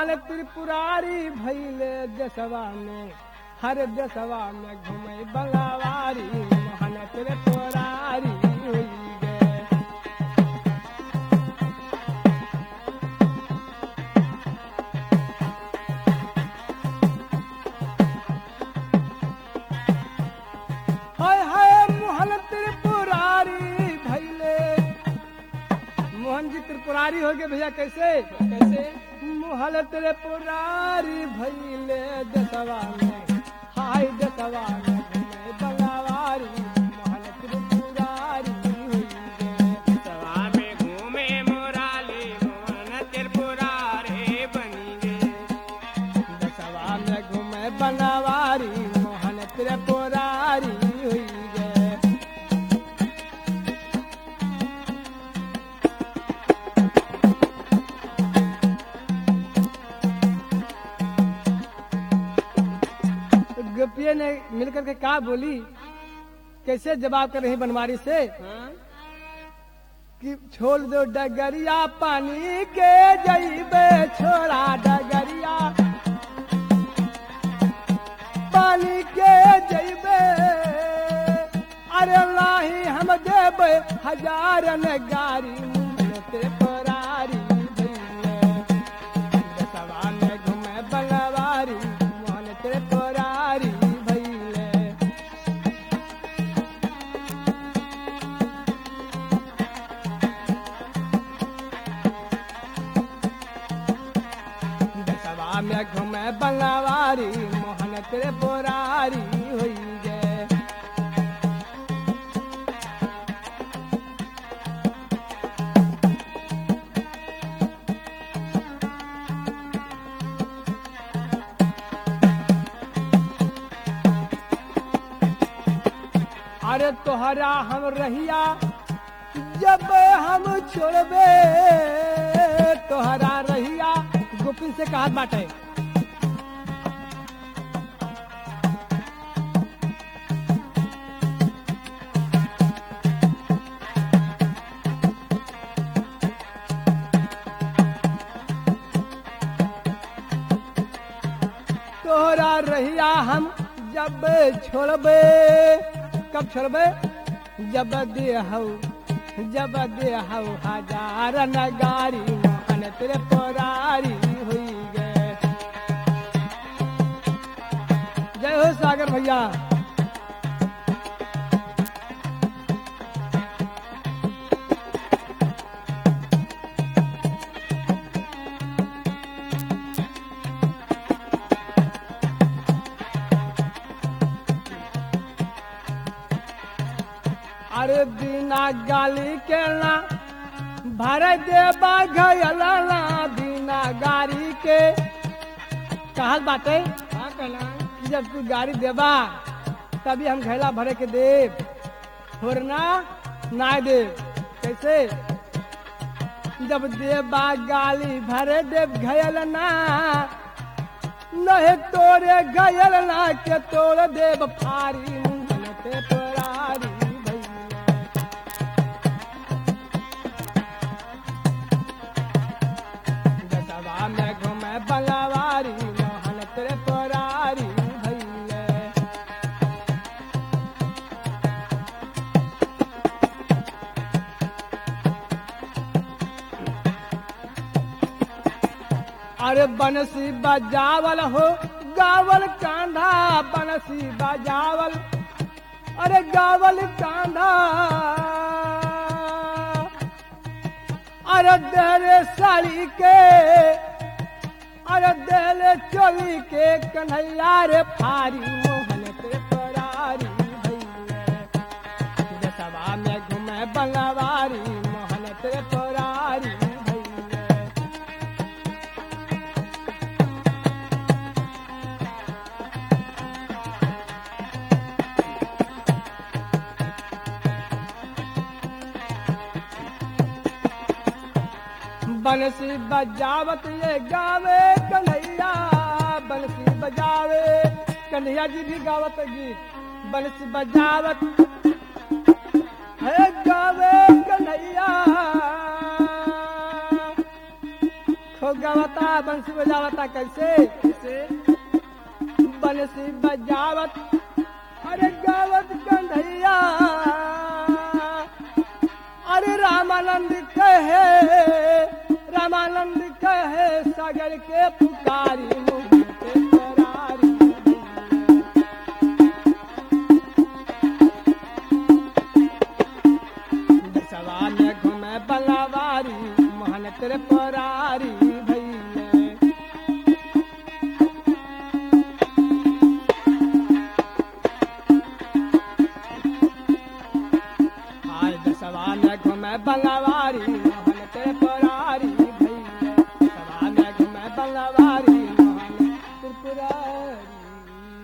मोहन त्रिपुरारी भैले देशवा में हर देशवा में घूमे बंगावारी मोहन त्रिपुरारी हुई गे हाय हाय मोहन त्रिपुरारी भैले मोहन जी त्रिपुरारी हो गए भैया कैसे कैसे मोहन त्रिपुरारी भैले दसवा में हाय दसवा में घूमे बंगावारी मोहन त्रिपुरारी हुई गे सवा में घूमे मोराली मोहन त्रिपुरा रे बनी गे दसवा में घूमे बंगावारी मोहन त्रिपुरारी हुई गे गोपिया ने मिलकर के कहा बोली कैसे जवाब कर रही बनवारी से हाँ? कि छोड़ दो डगरिया पानी के जईबे छोड़ा डगरिया पानी के जईबे अरे लाही हम देबे हजारन गारी मुंहते परारी भइले। दसवा में घूमे बंगवारी मोहन ते परारी भइले दसवा में घूमे बंगवारी मोहन तेरे बोरारी हुई गे अरे तोहरा हम रहिया जब हम छोड़बे तोहरा रहिया गोपिन से कहा बाटे तोहरा रहिया हम जब छोड़बे कब छोड़बे जब देहौ जब देहौ हजार नगारी मोहन तेरे परारी हुई गे जय हो सागर भैया अरे बिना गाली के ना भर देबा घयला ना बिना गाड़ी के कहल बाटे का कहला कि जब तू गाड़ी देबा तभी हम घैला भरे के देब थोड़ना ना देब कैसे जब देबा गाली भरे देव घयल ना नहीं तोरे घयल ना के तोड़ देव फारी मुंहन ते परारी भैया दसवा में घूमे बंगवारी मोहन तेरे परारी भैले अरे बनसी बजावल हो गावल कांधा बनसी बजावल अरे गावल कांधा अरे देले साड़ी के अरे देले चोली के कन्हैया रे फारी मोहन के परारी भैया दसवा में घूमे बंगवारी मोहन के परारी भैया बंसी बजावत ये गावे कन्हैया बंसी बजावे कन्हैया जी भी गावत गीत बंसी बजावत है गावे कन्हैया खो गवता बंसी बजावता कैसे कैसे बंसी बजावत अरे गावत कंधैया अरे रामानंद कहे रामानंद कहे सागर के पुकारी मुझे करारी दसवा में घूमे बंगावारी मोहन तेरे परारी भैया आय दसवा में घूमे बंगावारी